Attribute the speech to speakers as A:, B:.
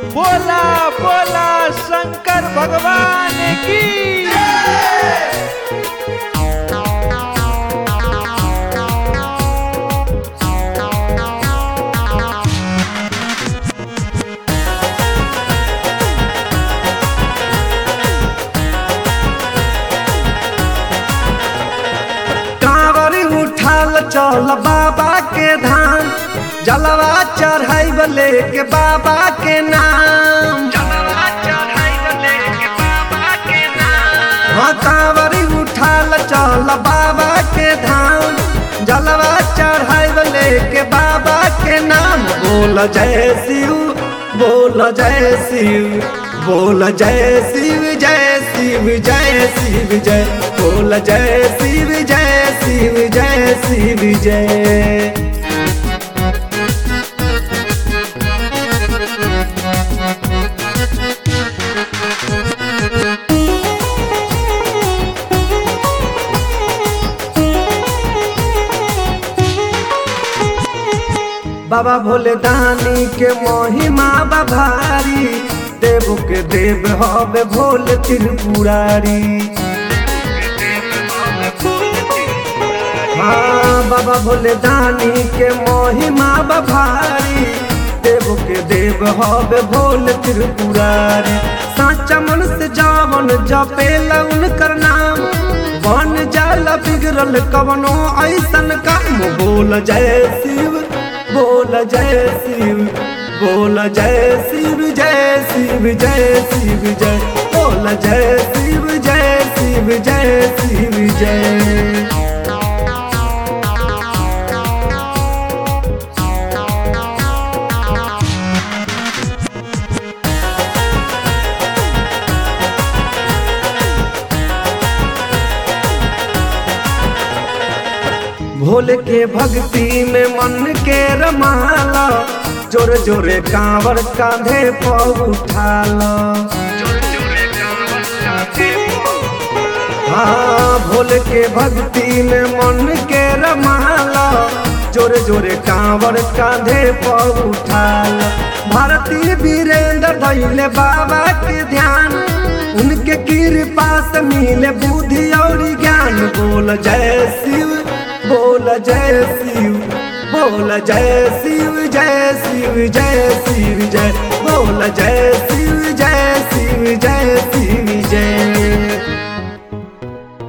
A: बोला बोला शंकर भगवान की
B: कांवर उठाल चल बाबा के धाम जलवा चढ़ाई लेके बाबा के नाम हाँ कांवर उठाल चल बाबा के धाम जलवा चढ़ाई लेके बाबा के नाम बोल जय शिव बोल जय शिव बोल जय शिव जय शिव जय शिव जय बोल जय शिव जय शिव जय शिव जय बाबा भोले दानी के महिमा बभारी देव के देव हवे भोले त्रिपुरारी हाँ बाबा भोले दानी के महिमा बभारी देव के देव हवे भोले त्रिपुरारी साचा मन से जावन जपेला उनकर नाम बन जाला बिगड़ल कवनो ऐसन काम बोल जय शिव बोल जय शिव बोल जय शिव जय शिव जय शिव जय बोल जय शिव जय शिव जय शिव जय भोले के भक्ति में मन के रमाला जोरे जोरे कांवर कांधे पर उठाला हाँ भोले के भक्ति में मन के रमाला जोरे जोरे कांवर कांधे पर उठाला भारतीय वीरेंद्र धैले बाबा के ध्यान उनके कृपा से मिले बुद्धि और ज्ञान बोल जय शिव बोल जय शिव बोल जय शिव जय शिव जय शिव जय बोल जय शिव जय शिव जय शिव जय